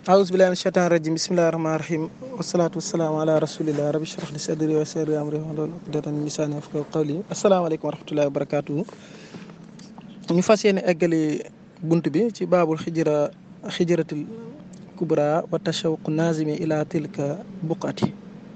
أعوذ بالله من الشيطان الرجيم بسم الله الرحمن الرحيم والصلاة والسلام على رسول الله رب اشرح لي صدري ويسر لي أمري واحلل عقدة من لساني يفقهوا قولي السلام عليكم ورحمة الله وبركاته ñu fas yéene eggali bunt bi ci baabul xijra xijratul kubra wa tashawuq nazimi ila tilka buqati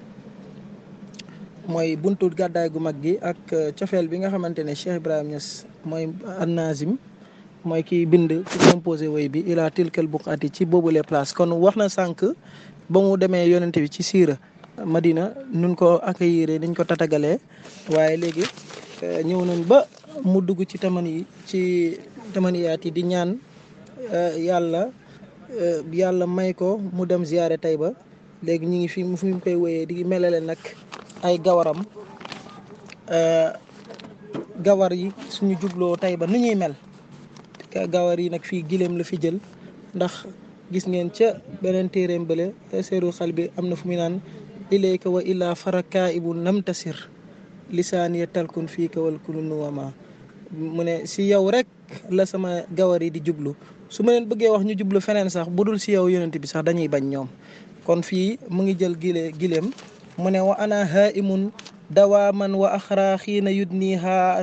mooy buntu gàddaay gu mag gi ak cofeel bi nga xamante ne Cheikh Ibrahima Niass mooy an nazim mooy kiy bind ci composé woy bi ila tilkal buqati ci boobule place kon wax na sànq ba mu demee yonente bi ci siira Madina nun ko accueillir niñ ko tatagalee waaye léegi ñëw nañ ba mu dugg ci taman yi ci tamaniyaat yi di ñaan yàlla yàlla may ko mu dem ziyaare Tayba léegi ñu ngi fi mu fi mu koy wéyee di melale nag ay gawaram gawar yi suñu jubloo Tayba nu ñuy mel gawar yi nag fii gileem la fi jël ndax gis ngeen ca beneen téeréem bële seeru xal bi am na fu muy naan ilayka wa illa faraka ibu namtasir lisaaniya talkun fii ka wal kunu nuwama mu ne si yow rek la sama gawar yi di jublu su ma leen bëggee wax ñu jublu feneen sax bu dul si yow yonent bi sax dañuy bañ ñoom kon fii mu ngi jël gile gileem mu ne wa ana haimun dawaaman wa axra xiina yudniha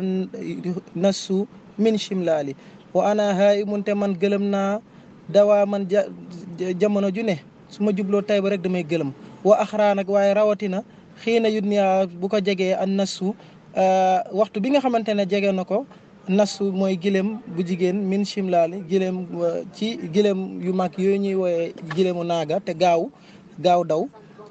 nassu min shimlaali wa ana haimun te man gëlëm naa dawaaman ja jamono ju ne su ma jubloo Tayba rek damay gëlëm wa axra nag waaye rawatina xiina yudniha bu ko jegee an nassu waxtu bi nga xamante ne jege na ko nassu mooy gileem bu jigéen min shimlaali gileem ci gileem yu mag yooyu ñuy wooyee gileemu naaga te gaaw gaaw daw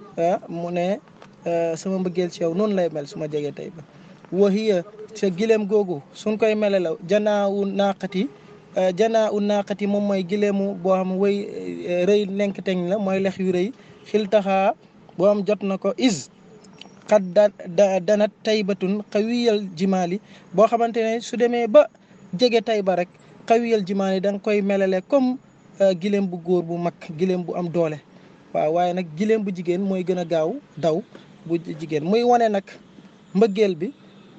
mu ne sama mbëggeel ci yow noonu lay mel su ma jegee Tayba wahiya sa gileem googu suñ koy mele la janaawu naaqati janaa u naaqati moom mooy gileemu boo xam wëy rëy lenk teñ la mooy lex yu rëy xil taxaa boo am jot na ko is xat da danat taybatun xawiyal jimaali boo xamante ne su demee ba jege Tayba rek xawiyal jimaali da nga koy melale comme gileem bu góor bu mag gileem bu am doole waaw waaye nag gileem bu jigéen mooy gën a gaaw daw bu jigéen muy wane nag mbëggeel bi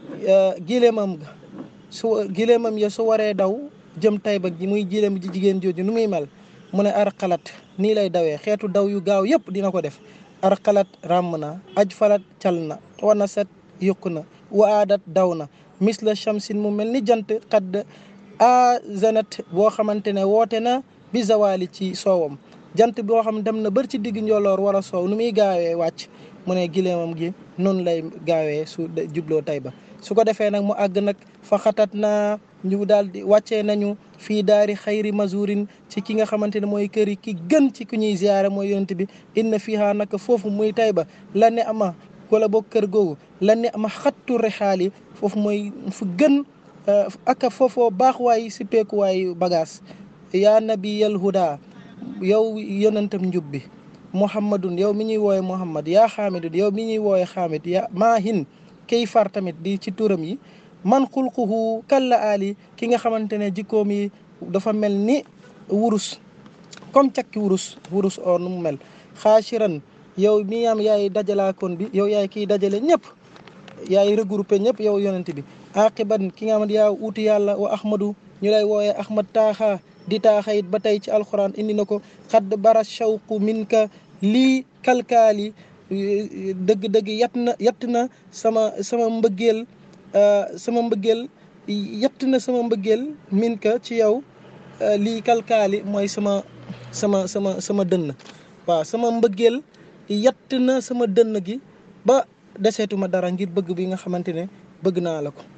gileemam ga su gileemam ya su waree daw jëm Tayba ji muy gileem ji jigéen jooju nu muy mel mu ne ar xalat nii lay dawee xeetu daw yu gaaw yëpp dina ko def ar xalat ràmm na aj falat cal na wana set yokku na wa aadat daw na misla shamsin mu mel ni jant xadd a zanat boo xamante ne woote na bi zawali ci soowam jant boo xam dem na bër ci digg njoloor wala soow nu muy gaawee wàcc mu ne gileemam gi noonu lay gaawee su jubloo Tayba su ko defee nag mu àgg nag fa xatat naa ñu daal di wàccee nañu fii daari xayri mazurin ci ki nga xamante ne mooy kër yi ki gën ci ku ñuy ziyaare mooy yonent bi inna fiha naka foofu muy Tayba la ne ama wala boog kër googu la ne ama xattu rexaali foofu mooy fu gën aka foofoo baax waay si peekuwaay bagage yaa nabiyal huda yow yonentam njub bi muhammadun yow mi ñuy wooye muhammad yaa xaamidun yow mi ñuy wooye xaamid ya maahin kay far tamit di ci turam yi man xulquhu kalla ali ki nga xamante ne jikkoom yi dafa mel ni wurus comme cakki wurus wurus or nu mu mel xaasiran yow mi am yaay dajalaakoon bi yow yaay kiy dajale ñëpp yaay regroupé ñëpp yow yonent bi aqiban ki nga xamante yaa uuti yàlla wa ahmadu ñu lay wooye ahmad taaxa di taaxayit ba tey ci alquran indi na ko xadd bara shawqu min ka lii kalkaali dëgg-dëgg yat na yatt na sama sama mbëggeel sama mbëggeel yatt na sama mbëggeel min ka ci yow lii kalkaali mooy sama sama sama sama dënn waaw sama mbëggeel yatt na sama dënn gi ba deseetuma dara ngir bëgg bi nga xamante ne bëgg naa la ko